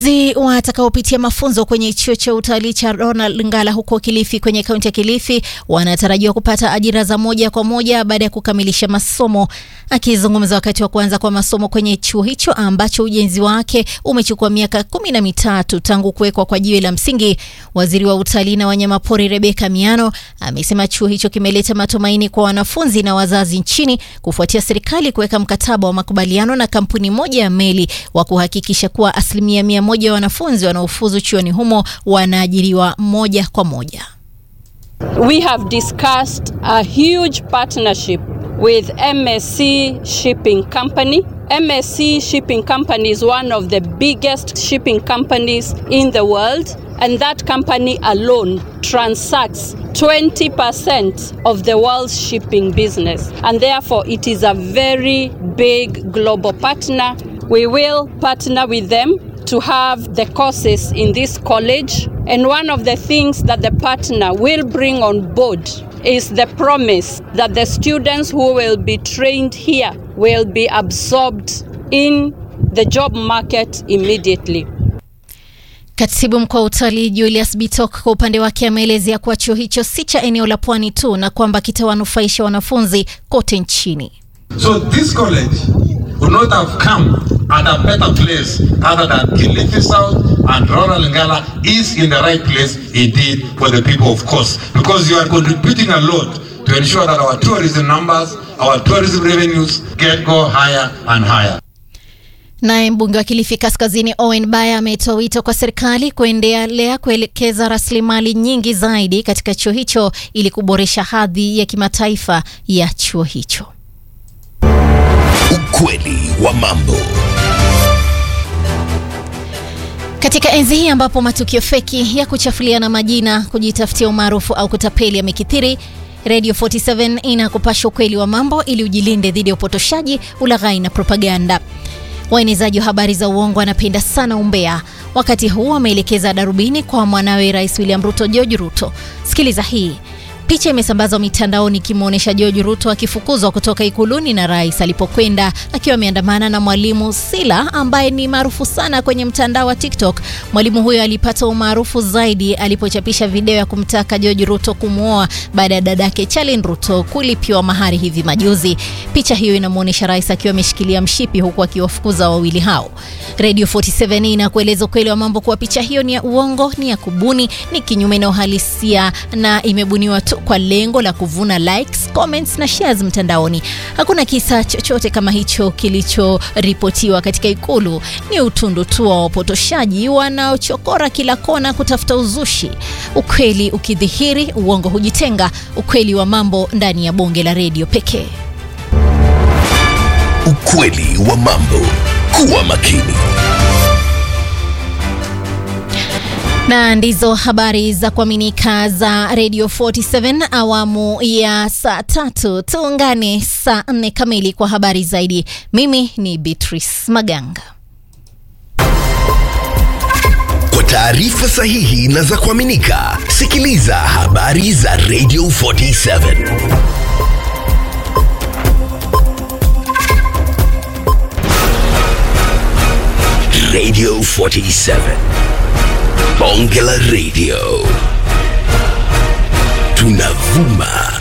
Zi watakaopitia mafunzo kwenye chuo cha utalii cha Ronald Ngala huko Kilifi kwenye kaunti ya Kilifi wanatarajiwa kupata ajira za moja kwa moja baada ya kukamilisha masomo. Akizungumza wakati wa kuanza kwa masomo kwenye chuo hicho ambacho ujenzi wake umechukua miaka kumi na mitatu tangu kuwekwa kwa jiwe la msingi, waziri wa utalii na wanyamapori Rebeka Miano amesema chuo hicho kimeleta matumaini kwa wanafunzi na wazazi nchini kufuatia serikali kuweka mkataba wa makubaliano na kampuni moja ya meli wa kuhakikisha kuwa asilimia mia moja ya wanafunzi wanaofuzu chuoni humo wanaajiriwa moja kwa moja. We have discussed a huge partnership with MSC Shipping Company. MSC Shipping Company is one of the biggest shipping companies in the world, and that company alone transacts 20% of the world's shipping business. And therefore, it is a very big global partner. We will partner with them to have the courses in this college. And one of the things that the partner will bring on board is the promise that the students who will be trained here will be absorbed in the job market immediately. Katibu mkuu wa utalii Julius Bitok kwa upande wake ameelezea kuwa chuo hicho si cha eneo la pwani tu na kwamba kitawanufaisha wanafunzi kote nchini. So this college would not have come at a better place other than Kilifi South and Rural Ngala is in the right place indeed for the people of course because you are contributing a lot to ensure that our tourism numbers, our tourism revenues get go higher and higher. Naye mbunge wa Kilifi Kaskazini Owen Baya ametoa wito kwa serikali kuendelea kuelekeza rasilimali nyingi zaidi katika chuo hicho ili kuboresha hadhi ya kimataifa ya chuo hicho. Ukweli wa mambo. Katika enzi hii ambapo matukio feki ya kuchafuliana majina, kujitafutia umaarufu au kutapeli yamekithiri, Radio 47 inakupasha ukweli wa mambo ili ujilinde dhidi ya upotoshaji, ulaghai na propaganda. Waenezaji wa habari za uongo wanapenda sana umbea. Wakati huu wameelekeza darubini kwa mwanawe Rais William Ruto, George Ruto. Sikiliza hii. Picha imesambazwa mitandaoni ikimwonyesha George Ruto akifukuzwa kutoka ikuluni na rais alipokwenda akiwa ameandamana na mwalimu Sila ambaye ni maarufu sana kwenye mtandao wa TikTok. Mwalimu huyo alipata umaarufu zaidi alipochapisha video ya kumtaka George Ruto kumwoa baada ya dadake Charlene Ruto kulipiwa mahari hivi majuzi. Picha hiyo inamwonyesha rais akiwa ameshikilia mshipi huku akiwafukuza wawili hao. Radio 47 inakueleza ukweli wa mambo kuwa picha hiyo ni ya uongo, ni ya kubuni, ni kinyume na uhalisia na imebuniwa tu kwa lengo la kuvuna likes, comments na shares mtandaoni. Hakuna kisa chochote kama hicho kilichoripotiwa katika ikulu. Ni utundu tu wa wapotoshaji wanaochokora kila kona kutafuta uzushi. Ukweli ukidhihiri, uongo hujitenga. Ukweli wa mambo ndani ya bonge la redio pekee. Ukweli wa mambo. Kuwa makini. na ndizo habari za kuaminika za Radio 47 awamu ya saa tatu. Tuungane saa nne kamili kwa habari zaidi. Mimi ni Beatrice Maganga. Kwa taarifa sahihi na za kuaminika, sikiliza habari za Radio 47. Radio 47. Bonge la Radio. Tunavuma